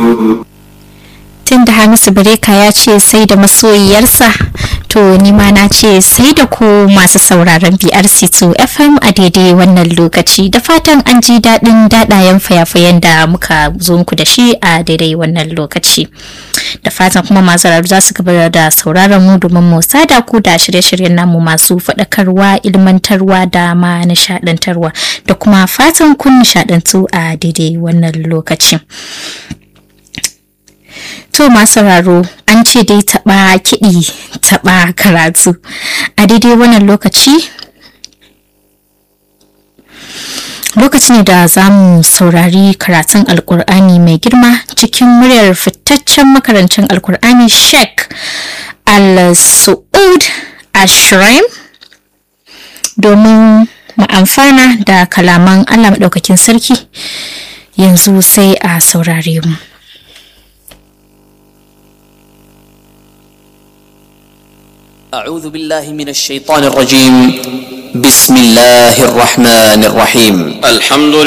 tun da hamisu bireka ya ce sai da masoyiyarsa to nima na ce sai da ku masu sauraron brc2 fm a daidai wannan lokaci da fatan an ji daɗin daɗayen fayafayen da muka zo muku da shi a daidai wannan lokaci da fatan kuma masu rarru za su gaba da sauraron mu domin mu sada ku da shirye-shiryen namu masu faɗakarwa ilmantarwa da ma nishaɗantarwa da kuma fatan kun nishaɗantu a daidai wannan lokaci. To masu sauraro an ce dai taɓa kiɗi taɓa karatu a daidai wannan lokaci lokaci ne da za mu saurari karatun alkur'ani mai girma cikin muryar fitaccen makarancin alkur'ani sheikh al-su'ud ashraim domin mu amfana da kalaman allah maɗaukakin sarki yanzu sai a saurare mu أعوذ بالله من الشيطان الرجيم بسم الله الرحمن الرحيم الحمد